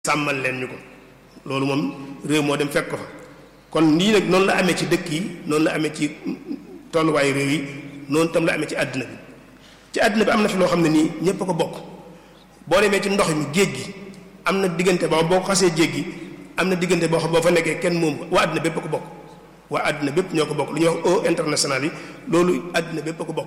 sàmmal leen ñu ko loolu moom réew moo dem fekk ko fa kon nii nag noonu la amee ci dëkk yi noonu la amee ci tolluwaayu réew yi noonu tam la amee ci àddina bi ci àddina bi am na fi loo xam ne nii ñépp a ko bokk boo demee ci ndox mi géej gi am na diggante boo boo xasee jéggi am na diggante boo xam boo fa nekkee kenn moom waa àddina bépp a ko bokk waa àddina bépp ñoo ko bokk lu ñuy wax eau internationale yi loolu àddina bépp a ko bokk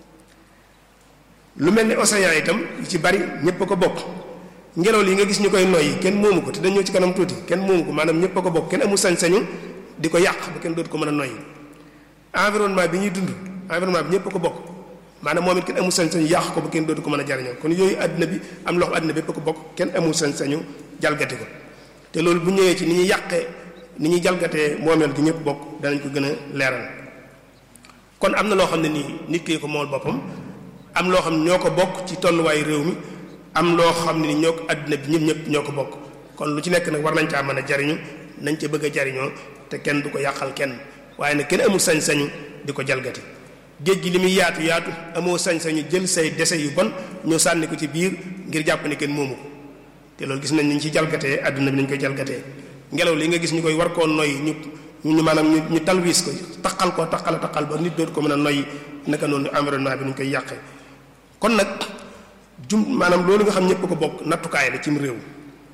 lu mel ni océan itam yu ci bari ñépp a ko bokk ngelaw li nga gis ñu koy noyyi kenn moomu ko te dañ ñëw ci kanam tuuti kenn moomu ko maanaam ñépp a ko bokk kenn amul sañ-sañu di ko yàq ba kenn dootu ko mën a noyyi environnement bi ñuy dund environnement bi ñépp a ko bokk maanaam moom it kenn amul sañ-sañu yàq ko ba kenn dootu ko mën a jariñoo kon yooyu àddina bi am loxo àddina bépp a ko bokk kenn amul sañ-sañu jalgati ko te loolu bu ñëwee ci ni ñuy yàqee ni ñuy jalgatee moomeel gi ñëpp bokk danañ ko gën a leeral kon am na loo xam ne nii nit ki ko mool boppam am loo xam ne ñoo ko bokk ci tolluwaayu réew mi am loo xam ne ni ñoo ko àddina bi ñëpp ñëpp ñoo ko bokk kon lu ci nekk nag war nañ caa mën a jariñu nañ ca bëgg a jariñoo te kenn du ko yàqal kenn waaye nag kenn amul sañ-sañu di ko jalgati géej gi li muy yaatu yaatu amoo sañ-sañu jël say dese yu bon ñu sànni ko ci biir ngir jàpp ne kenn moomu ko te loolu gis nañ ni ñu ci jalgatee àdduna bi nañ koy jalgatee ngelaw li nga gis ñu koy war koo noyyi ñu ñu maanaam ñu ñu talwiis ko taqal ko taqal taqal ba nit dootu ko mën a noyyi naka noonu environnement bi nu ñu koy yàqee kon nag jum maanaam loolu nga xam ñëpp ko bokk nattukaay la cim réew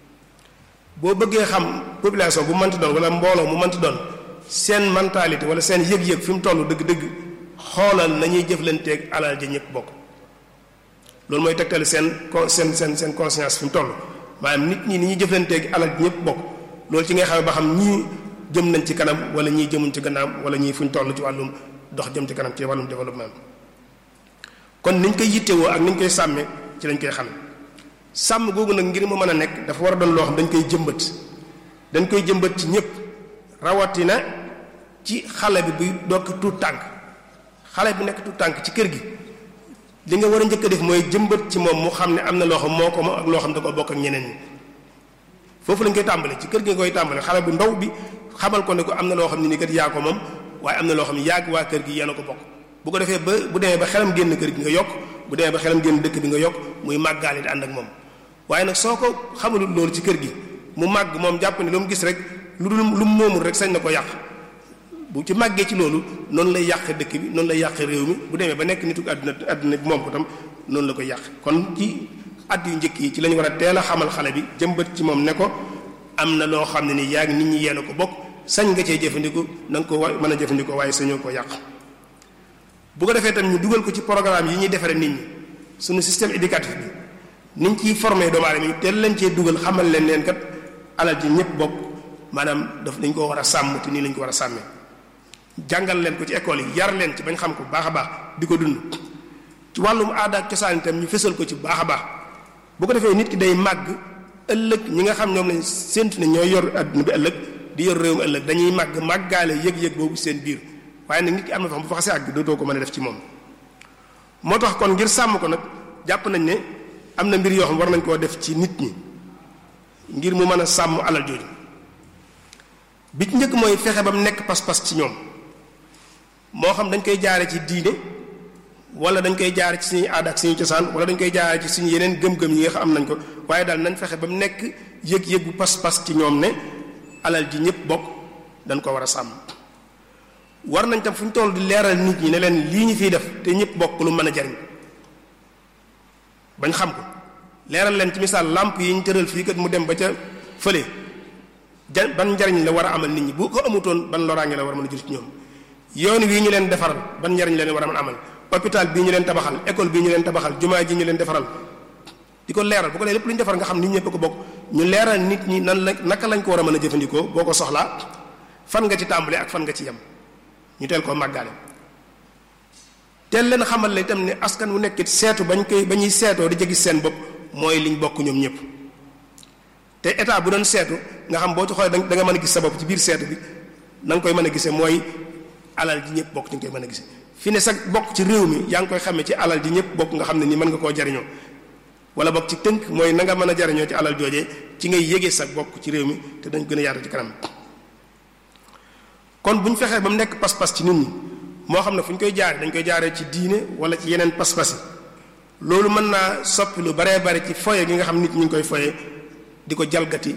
boo bëggee xam population bu mënti doon wala mbooloo mu mënti doon seen mentalité wala seen yëg-yëg fi mu toll dëgg-dëgg xoolal nañuy jëflanteeg alal ja ñëpp bokk loolu mooy tegtal seen seen seen seen conscience fi mu toll maanaam nit ñi ni ñuy jëflanteeg alal ja ñëpp bokk loolu ci ngay xam ba xam ñii jëm nañ ci kanam wala ñii jëmuñ ci gannaaw wala ñii fu ñu toll ci wàllum dox jëm ci kanam ci wàllum développement kon niñ koy yittewoo ak niñ koy sàmmee ci lañ koy xam sàmm googu nag ngir mu mën a nekk dafa war a doon loo xam dañ koy jëmbat dañ koy jëmbat ci ñëpp rawatina ci xale bi buy dokk tuut tànk xale bi nekk tuut tànk ci kër gi li nga war a njëkk a def mooy jëmbat ci moom mu xam ne am na loo xam moo ko moom ak loo xam da ko bokk ak ñeneen ñi foofu lañ koy tàmbale ci kër gi nga koy tàmbale xale bu ndaw bi xamal ko ne ko am na loo xam ne ni kat yaa ko moom waaye am na loo xam ne yàgg waa kër gi yéen a ko bokk bu ko defee ba bu demee ba xelam génn kër gi nga yokk bu demee ba xelam génn dëkk bi nga yokk muy màggaale di ànd ak moom waaye nag soo ko xamalul loolu ci kër gi mu màgg moom jàpp ne lu mu gis rek lu dul lu mu moomul rek sañ na ko yàq bu ci màggee ci loolu noonu lay yàq dëkk bi noonu lay yàq réew mi bu demee ba nekk nitu àdduna àdduna bi moom ko tam noonu la koy yàq kon ci at yu njëkk yi ci lañu war a teel a xamal xale bi jëmbat ci moom ne ko am na loo xam ne ni yaa ngi nit ñi yéen a ko bokk sañ nga cee jëfandiku na nga ko wa mën a jëfandikoo waaye sañoo ko yàq bu ko defee tam ñu dugal ko ci programme yi ñuy defaree nit ñi suñu système éducatif bi niñ ciy formé doomu aadama yi teel lañ cee dugal xamal leen leen kat alal ji ñëpp bokk maanaam daf dañ ko war a sàmm te nii lañ ko war a sàmmee jàngal leen ko ci école yi yar leen ci bañ xam ko bu baax a baax di ko dund ci wàllum aada ak cosaan itam ñu fësal ko ci bu baax a baax bu ko defee nit ki day màgg ëllëg ñi nga xam ñoom lañ séntu ne ñooy yor adduna bi ëllëg di yor réew mi ëllëg dañuy màgg màggaale yëg-yëg boobu seen biir waaye nag nit ki am na fa xam bu fa xasee àgg dootoo ko mën a def ci moom moo tax kon ngir sàmm ko nag jàpp nañ ne am na mbir yoo xam war nañ koo def ci nit ñi ngir mu mën a sàmm alal jooju bi ci njëkk mooy fexe ba mu nekk pas-pas ci ñoom moo xam dañ koy jaare ci diine wala dañ koy jaare ci suñuy aada ak suñuy cosaan wala dañ koy jaare ci suñu yeneen gëm-gëm yi nga xam am nañ ko waaye daal nañ fexe ba mu nekk yëg-yëgu pas-pas ci ñoom ne alal ji ñëpp bokk dañ ko war a sàmm war nañ tam fu ñu toll di leeral nit ñi ne leen lii ñu fiy def te ñëpp bokk lu mën a jariñ bañ xam ko leeral leen ci misaal làmp yi ñu tëral fii kat mu dem ba ca fële ja ban njariñ la war a amal nit ñi bu ko amutoon ban loraange la war a mën a jur ci ñoom yoon wii ñu leen defaral ban njariñ la leen war a mën a amal hôpital bii ñu leen tabaxal école bii ñu leen tabaxal jumaa ji ñu leen defaral di ko leeral bu ko dee lépp lu ñu defar nga xam nit ñëpp ko bokk ñu leeral nit ñi nan la naka lañ ko war a mën a jëfandikoo boo ko soxlaa fan nga ci tàmbalee ak fan nga ci yem ñu teel koo màggaale teel leen xamal la itam ne askan wu nekk seetu bañ koy ba ñuy seetoo di jéggi seen bopp mooy liñ bokk ñoom ñëpp te état bu doon seetu nga xam boo ci xoolee da nga mën a gis sa bopp ci biir seetu bi na nga koy mën a gisee mooy alal ji ñëpp bokk ci nga koy mën a gisee fi ne sax bokk ci réew mi yaa ngi koy xamee ci alal ji ñëpp bokk nga xam ne nii mën nga koo jariñoo wala bokk ci tënk mooy na nga mën a jariñoo ci alal joojee ci ngay yégee sa bokk ci réew mi te dañ gën a yaatu ci kanam kon bu ñu fexee ba mu nekk pas-pas ci nit ñi moo xam ne fu ñu koy jaare dañ koy jaaree ci diine wala ci yeneen pas-pas yi loolu mën naa soppi lu baree bari ci foye gi nga xam nit ñi ngi koy foye di ko jalgati